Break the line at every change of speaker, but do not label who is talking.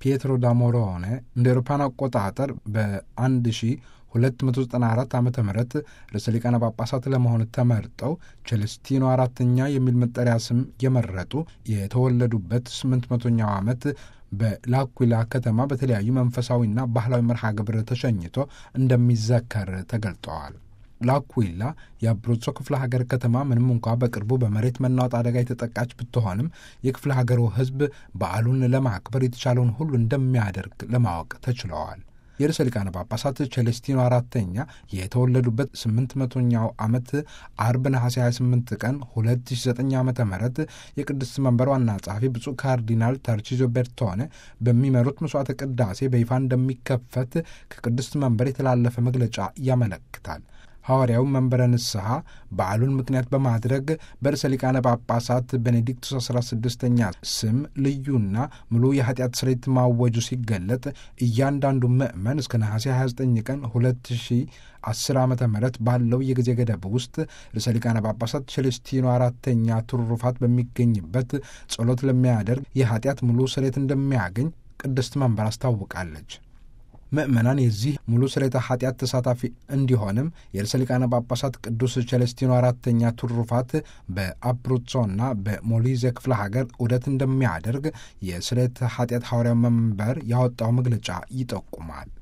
ፒየትሮ ዳሞሮኔ እንደ አውሮፓውያን አቆጣጠር በ1294 ዓ ም ርዕሰ ሊቃነ ጳጳሳት ለመሆን ተመርጠው ቸለስቲኖ አራተኛ የሚል መጠሪያ ስም የመረጡ የተወለዱበት 800ኛው ዓመት በላኩላ ከተማ በተለያዩ መንፈሳዊና ባህላዊ መርሃ ግብር ተሸኝቶ እንደሚዘከር ተገልጠዋል። ላኩላ የአብሮዞ ክፍለ ሀገር ከተማ ምንም እንኳ በቅርቡ በመሬት መናወጥ አደጋ የተጠቃች ብትሆንም የክፍለ ሀገሩ ሕዝብ በዓሉን ለማክበር የተቻለውን ሁሉ እንደሚያደርግ ለማወቅ ተችለዋል። የርዕሰ ሊቃነ ጳጳሳት ቸሌስቲኖ አራተኛ የተወለዱበት ስምንት መቶኛው ዓመት አርብ ነሐሴ 28 ቀን 2009 ዓ ም የቅድስት መንበር ዋና ጸሐፊ ብፁዕ ካርዲናል ታርቺዞ ቤርቶኔ በሚመሩት መስዋዕተ ቅዳሴ በይፋ እንደሚከፈት ከቅድስት መንበር የተላለፈ መግለጫ ያመለክታል። ሐዋርያው መንበረ ንስሐ በዓሉን ምክንያት በማድረግ በርዕሰ ሊቃነ ጳጳሳት ቤኔዲክቱስ 16ኛ ስም ልዩና ሙሉ የኃጢአት ስርየት ማወጁ ሲገለጥ እያንዳንዱ ምዕመን እስከ ነሐሴ 29 ቀን 2010 ዓ ም ባለው የጊዜ ገደብ ውስጥ ርዕሰ ሊቃነ ጳጳሳት ቸሌስቲኖ አራተኛ ትሩፋት በሚገኝበት ጸሎት ለሚያደርግ የኃጢአት ሙሉ ስርየት እንደሚያገኝ ቅድስት መንበር አስታውቃለች። ምእመናን የዚህ ሙሉ ስርየተ ኃጢአት ተሳታፊ እንዲሆንም የርዕሰ ሊቃነ ጳጳሳት ቅዱስ ቸለስቲኖ አራተኛ ትሩፋት በአብሩዞና በሞሊዜ ክፍለ ሀገር ዑደት እንደሚያደርግ የስርየተ ኃጢአት ሐዋርያው መንበር ያወጣው መግለጫ ይጠቁማል።